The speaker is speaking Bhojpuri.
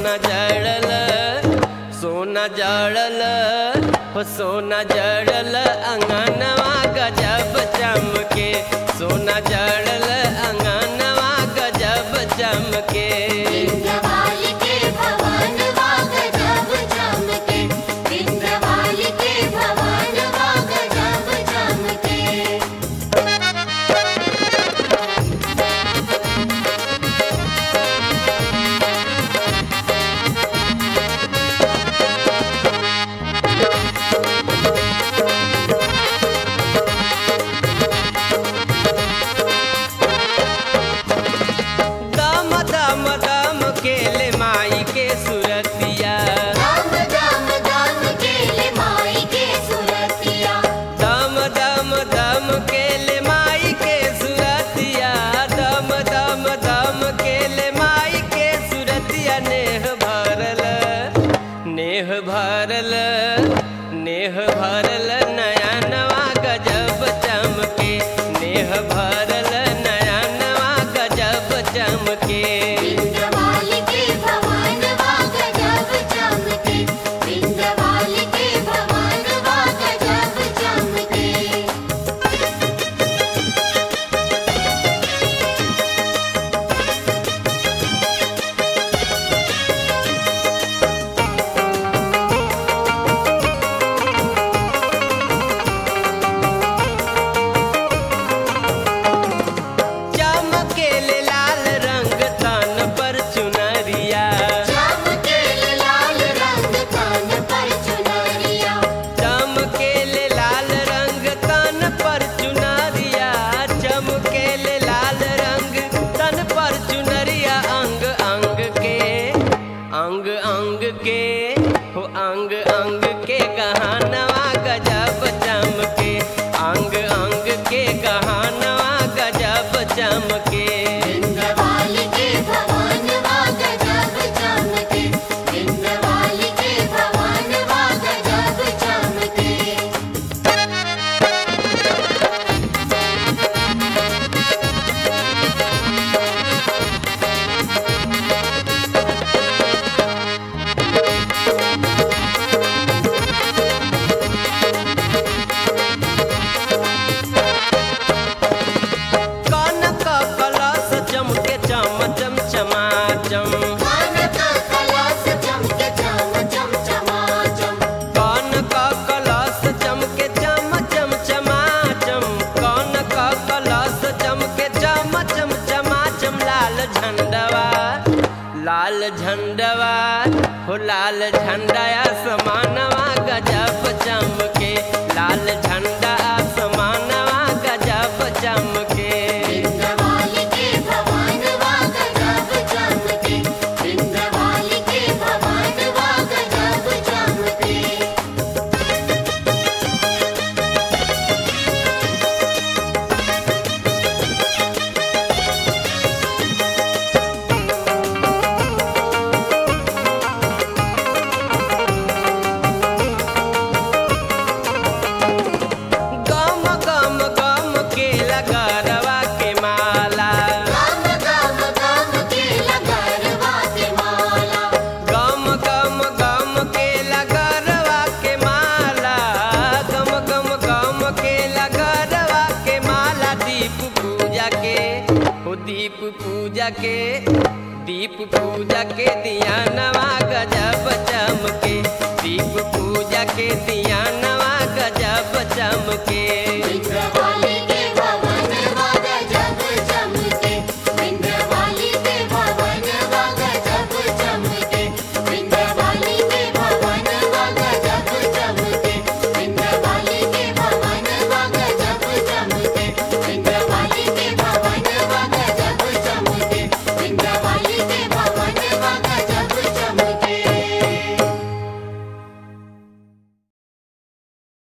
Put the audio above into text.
सोना जड़ल सोना जड़ल हो सोना जड़ल अंगनवा गजब चमके सोना जड़ल अंगनवा गजब चमके इंद्रवाल के भवन वाग जब चमके इंद्रवाल के भवन वाग जब चमके दम दम दम केले माई के सुरतिया दाम दाम दाम केले माई के सुरतिया दम दम दम केले माई के सुरतिया दम दम दम केले माई के सुरतिया नेह भरल नेह भरल नेह भरल नया नवा गजब चमके नेह भरल नया नवा गजब चमके इंद्रवाल के भवन वाग जब चमके इंद्रवाल के भवन वाग जब चमके चमकेले लाल रंग तन पर चुनरिया चमकेले लाल रंग कान पर चुनरिया चमकेले लाल रंग तन पर चुनरिया चमकेले लाल रंग तन पर चुनरिया अंग अंग के अंग अंग के हो अंग अंग के गहनवा गजब चमके अंग अंग के गहनवा गजब चमके इंद्रवाल के भवन वाग जब चमके इंद्रवाल के भवन वाग जब चमके कनक कलश चमके चम चम चमाचम कान का कलश चमके चम चम चमाचम कनक कलश चमके चम चम चमाचम कनक कलश चमके चम चम चमाचम लाल झंडवा लाल झंडवा हो लाल झंडा समानवा गजब चमके लाल झंडा समानवा गजब चमके इंद्रवाल के भवन वाग जब चमके इंद्रवाल के भवन वाग जब चमके गम गम गम के लगरवा के माला गम गम गम के लगरवा के माला गम गम गम के लगरवा के माला गम गम गम के लगरवा के माला दीप पूजा के हो दीप पूजा के दीप पूजा के दिया नवा गजब चमके दीप पूजा के दिया नवा गजब चमके इंद्रवाल